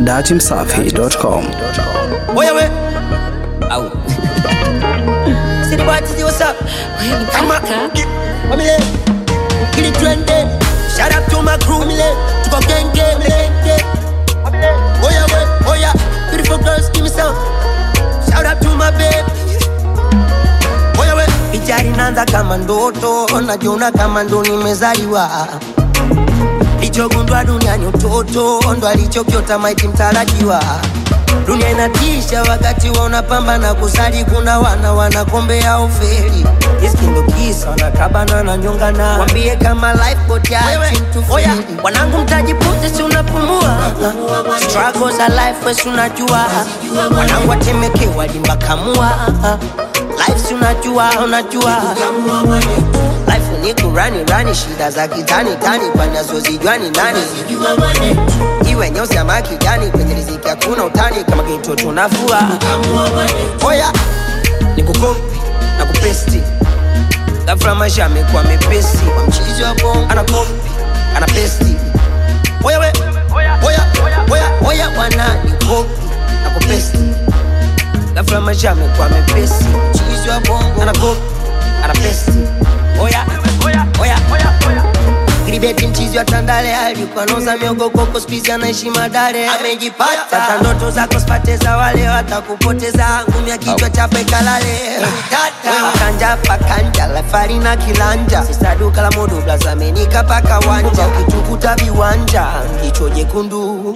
datimsafi.com. Oya we. Au. City boy, Tizzy, what's up? Kama. Wamile. Kili twende. Shout out to my crew. Wamile. Tuko genge. Genge. Oya we. Oya. Beautiful girls, give me some. Shout out to my baby. Oya we. Picha inaanza kama ndoto, najiona kama ndo nimezaliwa lichogundwa duniani utoto ndo alichokiota maiti mtarajiwa dunia inatisha wakati wa unapambana kusali kuna wana wanakombea uferi iskindo kisa wanakabana na nyongana wambie kama lifeboat ya oya wanangu mtajipunze si unapumua struggles za life wesi unajua wanangu watemekewa limbakamua life si unajua unajua life ni kurani rani shida za kitani tani panazozijua ni nani iwe nyeusi ama kijani kwenye riziki hakuna utani kama kito tunafua oya ni kukopi na kupesti gafra maisha amekuwa mepesi kwa mchizi wa bongo ana kopi ana pesti oya we oya oya oya bwana ni kopi na kupesti gafra maisha amekuwa mepesi mchizi wa bongo ana kopi ana pesti oya oya oya oya oya Gribeti mchizi wa Tandale alikuwa noza miogo koko spizi anaishi Madare amejipata sasa ndoto zako spate za wale watakupoteza ngumi ya kichwa chape kalale wewe kanja pakanja lafari na kilanja sisa duka la modo blazamenika paka wanja ukitukuta viwanja kicho jekundu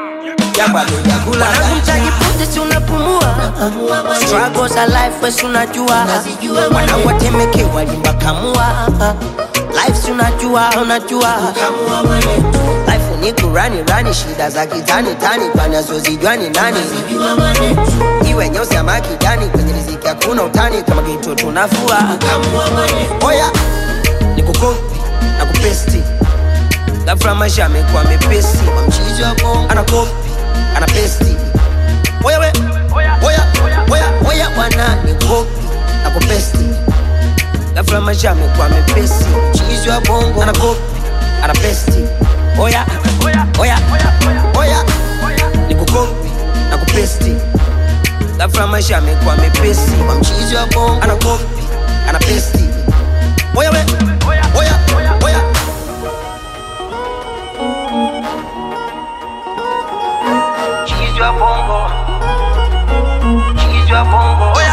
mtajipunze si unapumua struggles za life wesi unajua wanangu watemekewa limbakamua life si unajua unajua life ni kurani rani shida za kitani tani panazozijua ni nani iwe nyeusi ama kijani kwenye riziki hakuna utani kama kito tunafua oya ni kukopi na kupesti gafra maisha amekuwa mepesi kwa mchizi wa bongo ana kopi ana pesti oya we oya oya oya bwana ni kopi na kupesti gafra maisha amekuwa mepesi mchizi wa bongo ana kopi ana pesti oya oya oya oya ni kukopi na kupesti gafra maisha amekuwa mepesi kwa mchizi wa bongo ana kopi ana pesti oya we oya oya Cheese your bongo. Cheese your bongo.